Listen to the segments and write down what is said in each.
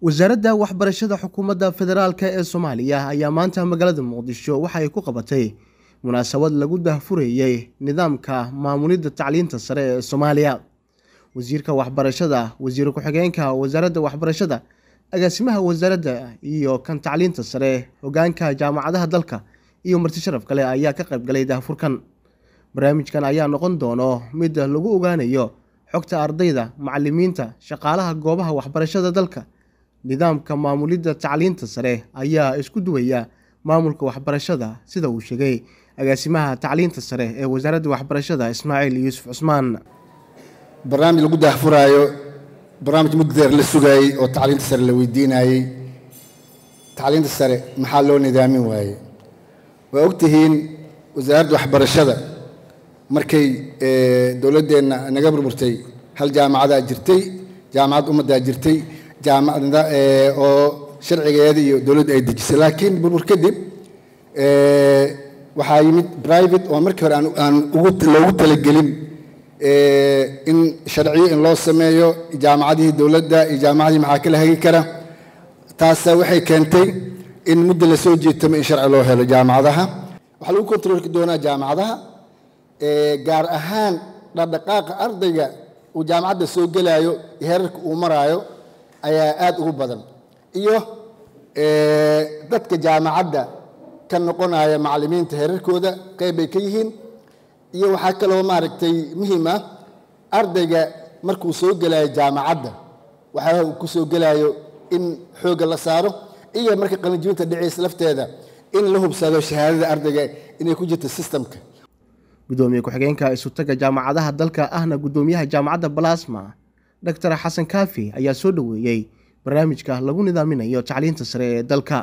wasaaradda waxbarashada xukuumadda federaalk ee soomaaliya ayaa maanta magaalada muqdisho waxa ay ku qabatay munaasabad lagu dahfurayey nidaamka maamulidda tacliinta sare ee soomaaliya wasiirka waxbarashada wasiir ku-xigeenka wasaaradda waxbarashada agaasimaha wasaaradda iyo kan tacliinta sare hogaanka jaamacadaha dalka iyo marti sharaf kale ayaa ka qaybgalay dahfurkan barnaamijkan ayaa noqon doono mid lagu ogaanayo xogta ardayda macalimiinta shaqaalaha goobaha waxbarashada dalka nidaamka maamulidda tacliinta sare ayaa isku duwaya maamulka waxbarashada sida uu sheegay agaasimaha tacliinta sare ee wasaaradda waxbarashada ismaaciil yuusuf cusmaan barnaamij lagu daahfuraayo barnaamij muddeer la sugaayey oo tacliinta sare la weydiinayey tacliinta sare maxaa loo nidaamin waayey waa ogtihiin wasaaradda waxbarashada markay dowladdeenna naga burburtay hal jaamacadaa jirtay jaamacad ummaddaa jirtay jaamacada oo sharcigeeda iyo dowladda ay dejisay laakiin burbur kadib waxaa yimid private oo markii hore aan loogu talagelin in sharciyo in loo sameeyo jaamacadihii dowladda iyo jaamacadihii maxaa kala hagi kara taasa waxay keentay in muddo lasoo jeetamo in sharci loo helo jaamacadaha waxaa lagu kontrolki doonaa jaamacadaha gaar ahaan dhaqdhaqaaqa ardayga uu jaamacadda soo gelaayo iyo heerarka uu maraayo ayaa aada ugu badan iyo dadka jaamacadda ka noqonaya macallimiinta heerarkooda qayb bay ka yihiin iyo waxaa kaloo maaragtay muhiim ah ardayga markuu soo gelaayo jaamacadda waxyaabaha uu ku soo gelaayo in xoogga la saaro iyo marka qalinjibinta dhiciisa lafteeda in la hubsado shahaadada ardayga inay ku jirto sistamka gudoomiye ku-xigeenka isutaga jaamacadaha dalka ahna gudoomiyaha jaamacadda balasma doctor xasan kaafi ayaa soo dhoweeyey barnaamijka lagu nidaaminayo tacliinta sare ee dalka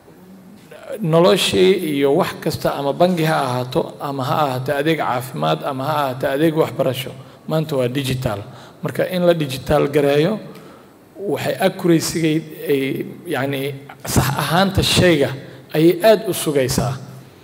noloshii iyo wax kasta ama bangi ha ahaato ama ha ahaato adeeg caafimaad ama ha ahaato adeeg waxbarasho maanta waa digital marka in la digital gareeyo waxay accuracyga ay yacni sax ahaanta shayga ayay aada u sugaysaa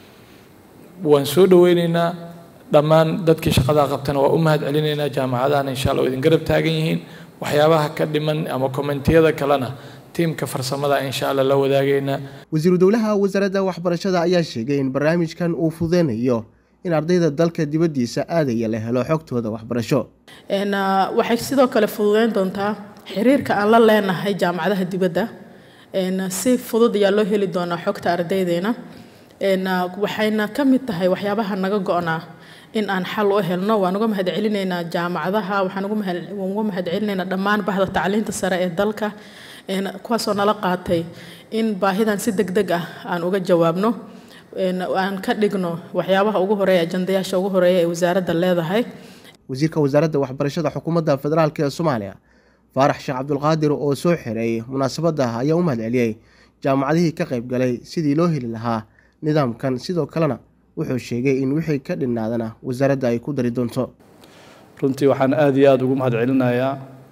waan soo dhoweyneynaa dhammaan dadkii shaqadaa qabtana waa u mahad celinaynaa jaamacadahana insha allah oo idin garab taagan yihiin waxyaabaha ka dhiman ama kommentiyada kalena tiimka farsamada insha allah la wadaagaynaa wasiiru dowlaha wasaaradda waxbarashada ayaa sheegay in barnaamijkan uu fudeynayo in ardayda dalka dibaddiisa aadaya la helo xogtooda waxbarasho waxay sidoo kale fududeyn doontaa xiriirka aan la leenahay jaamacadaha dibadda si fudud ayaa loo heli doonaa xogta ardaydeena waxayna ka mid tahay waxyaabaha naga go-naa in aan xal u helno waan uga mahad celinaynaa jaamacadaha waxaan uga mahad celinaynaa dhammaan bahda tacliinta sare ee dalka kuwaasoo nala qaatay in baahidan si deg deg ah aan uga jawaabno aan ka dhigno waxyaabaha ugu horeeya ajandayaasha ugu horeeya ee wasaaradda leedahay wasiirka wasaaradda waxbarashada xukuumadda federaalk ee soomaaliya faarax sheekh cabdulqaadir oo soo xiray munaasabadda ayaa u mahad celiyey jaamacadihii ka qayb galay sidii loo heli lahaa nidaamkan sidoo kalena wuxuu sheegay in wixii ka dhinaadana wasaaradda ay ku dari doonto runtii waxaan aada iyo aada ugu mahad celinayaa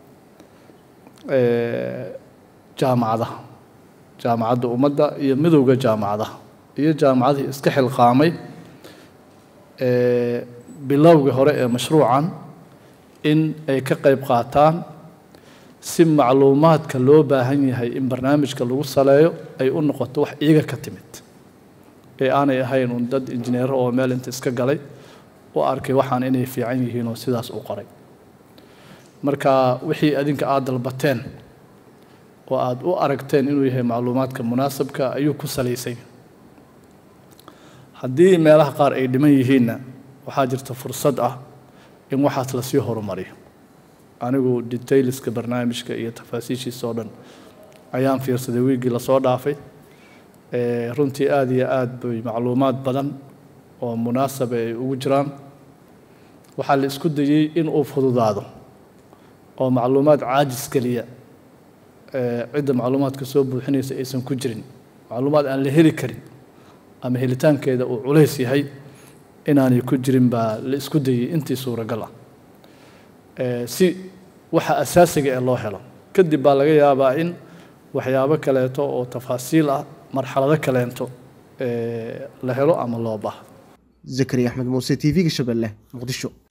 jaamacadaha jaamacadda ummadda iyo midowda jaamacadaha iyo jaamacadihii iska xilqaamay bilowga hore ee mashruucan in ay ka qayb qaataan si macluumaadka loo baahan yahay in barnaamijka lagu saleeyo ay u noqoto wax iyaga ka timid ee aanay ahayn un dad injineero oo meel inta iska galay u arkay waxaan inay fiican yihiin oo sidaas u qoray marka wixii adinka aada dalbateen oo aada u aragteen inuu yahay macluumaadka munaasabka ayuu ku salaysay haddii meelaha qaar ay dhiman yihiinna waxaa jirta fursad ah in waxaas lasii horumariyo anigu detailska barnaamijka iyo tafaasiishiisa oo dhan ayaan fiirsaday wiiggii lasoo dhaafay runtii aada iyo aada bay macluumaad badan oo munaasaba ay ugu jiraan waxaa la isku dayey in uu fududaado oo macluumaad caajis geliya cidda macluumaadka soo buuxinaysa aysan ku jirin macluumaad aan la heli karin ama helitaankeeda uu culays yahay inaanay ku jirin baa la isku dayey intii suuragal ah si waxa asaasiga ee loo helo kadib baa laga yaabaa in waxyaabo kaleeto oo tafaasiil ah marxalado kaleento la helo ama loo baahdo zakari axmed muuse t v-ga shabeelle muqdisho